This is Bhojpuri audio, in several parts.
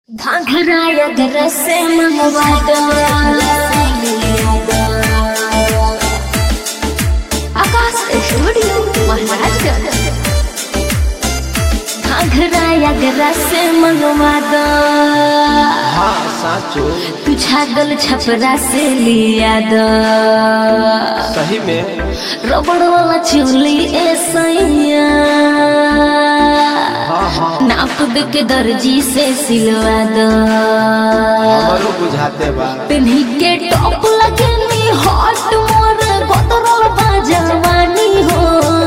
घाघरा घर से मंगवा दो आकाश स्टूडियो महाराजगंज घाघरा घर से मंगवा दो हाँ साचो तू छागल छपरा से लिया दो सही में रबड़ वाला चूली ए सैया हाँ हाँ नाप दे के दर्जी से सिलवा दो हमारो बुझाते बा पिन्ही के टॉप लगनी हॉट मोर बदरल बाजवानी हो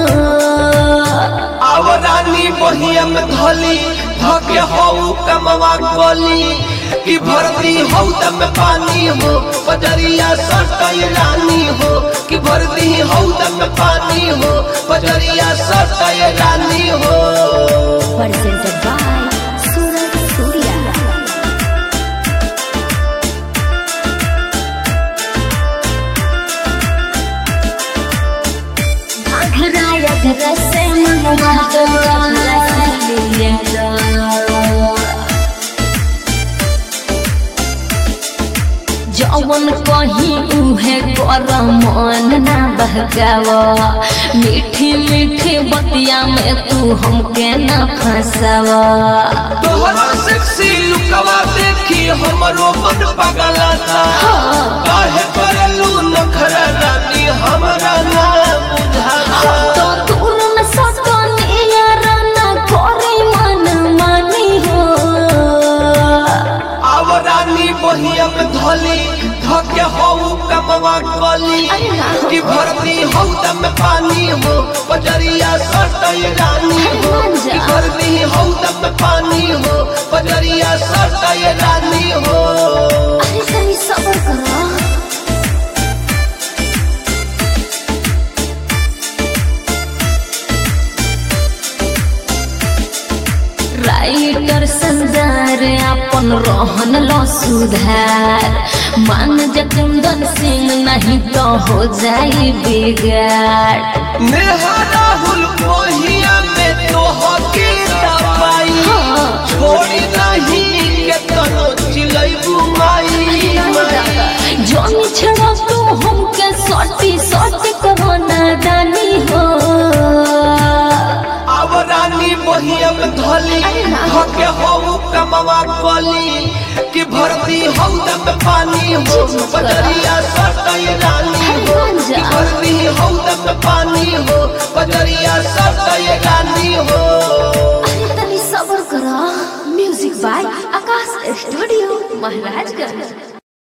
आवरानी बहिया में धली धके हऊ कमवा गली कि भरती हऊ दम पानी हो पजरिया सटई रानी हो कि भरती हऊ दम पानी हो पजरिया सटई रानी हो presented by Suraj Surya घरा या घर से मंगवा दो लिया दो जवन कहीं उहे कर मन ना बहकाव मीठी मीठी बतिया में तू हमके ना फंसाव तोहरा सेक्सी लुकवा देखी हमरो मन पगलाता काहे करलू नखरा रानी हमरा ना बुझाता तो दूर न सकनी यार ना करे मन मानी हो आवरानी बहिया में धली धके हऊ कमवा गली अरे ना। कि भरती हऊ दम पानी हो पजरिया सटई रानी हो मान जा। कि भरती हऊ दम पानी हो पजरिया सटई रानी हो अरे तनी सबर करो राइटर संदार अपन रहन लो सुधार मान जकुंदन सिंह नहीं तो हो जाई बिगाड़ नेहा राहुल मोहिया में तो हके दवाई हाँ। छोड़ी नहीं के तनो चिलैबू माई माई। जमी छड़ा तू हमके सटी सटी करो नादानी हो आवरानी बहिया में धली अरे ना। हके हऊ कमवा गली कि भरती हऊ दम पानी हो पजरिया सटई रानी हो मान जा। कि भरती हऊ दम पानी हो पजरिया सटई रानी हो अरे तनी सबर करो music by Akash studio Maharajganj